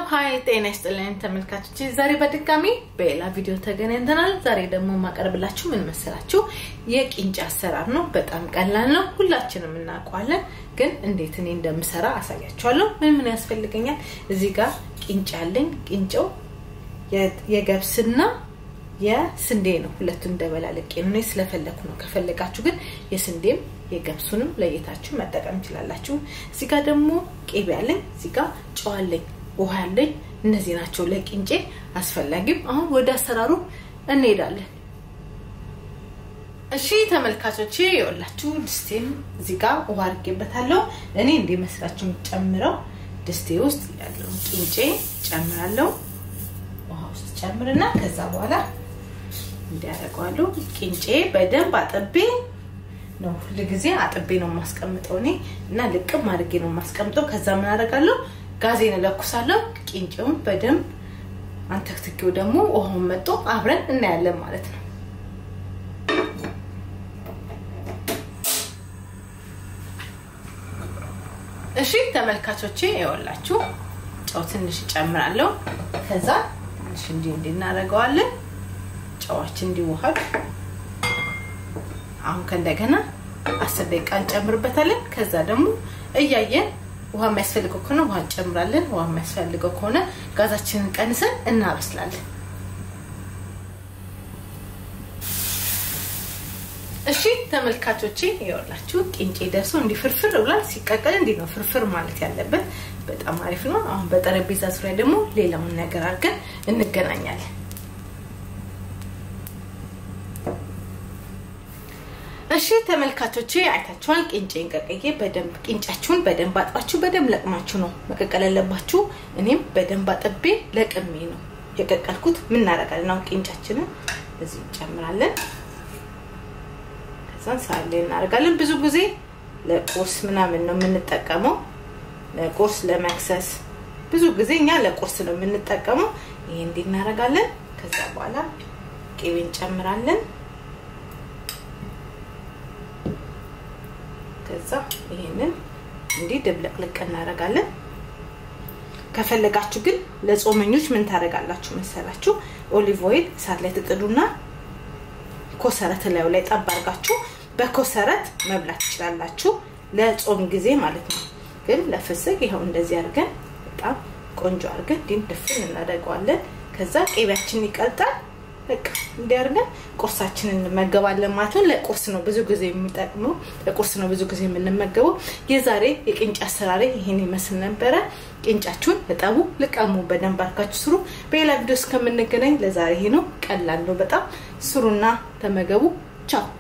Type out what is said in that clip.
ሀይ ጤና ይስጥልኝ ተመልካቾች፣ ዛሬ በድጋሚ በሌላ ቪዲዮ ተገናኝተናል። ዛሬ ደግሞ የማቀርብላችሁ ምን መሰላችሁ? የቂንጬ አሰራር ነው። በጣም ቀላል ነው፣ ሁላችንም እናውቀዋለን። ግን እንዴት እኔ እንደምሰራ አሳያችኋለሁ። ምን ምን ያስፈልገኛል? እዚህ ጋር ቂንጬ አለኝ። ቂንጬው የገብስና የስንዴ ነው። ሁለቱን እንደበላለቄ ነው ስለፈለኩ ነው። ከፈለጋችሁ ግን የስንዴም የገብሱንም ለየታችሁ መጠቀም ትችላላችሁ። እዚህ ጋር ደግሞ ቄቤ አለኝ። እዚህ ጋር ጨው አለኝ፣ ውሃ አለኝ። እነዚህ ናቸው ለቂንጬ አስፈላጊም። አሁን ወደ አሰራሩ እንሄዳለን። እሺ ተመልካቾቼ የወላችሁ ድስቴን እዚህ ጋር ውሃ አድርጌበታለሁ። እኔ እንዲመስላችሁ የምጨምረው ድስቴ ውስጥ ያለው ቂንጬ ጨምራለሁ። ውሃ ውስጥ ጨምርና ከዛ በኋላ እንዲያደርገዋለሁ። ቂንጬ በደንብ አጥቤ ነው ሁልጊዜ አጥቤ ነው የማስቀምጠው እኔ እና ልቅም አድርጌ ነው የማስቀምጠው። ከዛ ምን አደርጋለሁ? ጋዜን እለኩሳለሁ። ቂንጬውን በደንብ አንተክትኬው ደግሞ ውሃውን መጦ አብረን እናያለን ማለት ነው። እሺ ተመልካቾቼ ይኸውላችሁ ጨው ትንሽ እጨምራለሁ። ከዛ ትንሽ እንዲህ እንዲህ እናደርገዋለን ጨዋችን እንዲዋሃድ አሁን ከእንደገና አስር ደቂቃ እንጨምርበታለን። ከዛ ደግሞ እያየን ውሃ የሚያስፈልገው ከሆነ ውሃ እንጨምራለን። ውሃ የሚያስፈልገው ከሆነ ጋዛችንን ቀንሰን እናበስላለን። እሺ ተመልካቾቼ ይኸውላችሁ ቂንጬ ደርሶ እንዲህ ፍርፍር ብሏል። ሲቀቀል እንዲህ ነው ፍርፍር ማለት ያለበት። በጣም አሪፍ ነው። አሁን በጠረጴዛ ዙሪያ ደግሞ ሌላውን ነገር አድርገን እንገናኛለን። እሺ ተመልካቾቼ አይታችኋል። ቂንጬን ቀቅዬ በደንብ ቂንጫችሁን በደንብ አጥባችሁ በደንብ ለቅማችሁ ነው መቀቀል ያለባችሁ። እኔም በደንብ አጥቤ ለቅሜ ነው የቀቀልኩት። ምን እናደርጋለን አሁን ቂንጫችንን እዚህ እንጨምራለን። ከዛን ሳህን ላይ እናደርጋለን። ብዙ ጊዜ ለቁርስ ምናምን ነው የምንጠቀመው፣ ለቁርስ ለመክሰስ። ብዙ ጊዜ እኛ ለቁርስ ነው የምንጠቀመው። ይሄ እንዲህ እናደርጋለን። ከዛ በኋላ ቅቤ እንጨምራለን። ከዛ ይሄንን እንዲህ ድብልቅልቅ እናደርጋለን። ከፈለጋችሁ ግን ለጾመኞች ምን ታደርጋላችሁ መሰላችሁ? ኦሊቭ ኦይል እሳት ላይ ትጥዱና ኮሰረት ላዩ ላይ ጠብ አድርጋችሁ በኮሰረት መብላት ትችላላችሁ። ለጾም ጊዜ ማለት ነው። ግን ለፍስግ ይኸው እንደዚህ አድርገን በጣም ቆንጆ አድርገን ዲም ድፍን እናደርገዋለን። ከዛ ቅቤያችን ይቀልጣል። በቃ እንዲያርገን ቁርሳችንን እንመገባለን ማለት ነው። ለቁርስ ነው ብዙ ጊዜ የሚጠቅመው፣ ለቁርስ ነው ብዙ ጊዜ የምንመገበው። የዛሬ የቅንጬ አሰራሬ ይሄን ይመስል ነበረ። ቅንጫችሁን እጠቡ፣ ልቀሙ፣ በደንብ አድርጋችሁ ስሩ። በሌላ ቪዲዮ እስከምንገናኝ ለዛሬ ይሄ ነው። ቀላል ነው በጣም ስሩና ተመገቡ። ቻው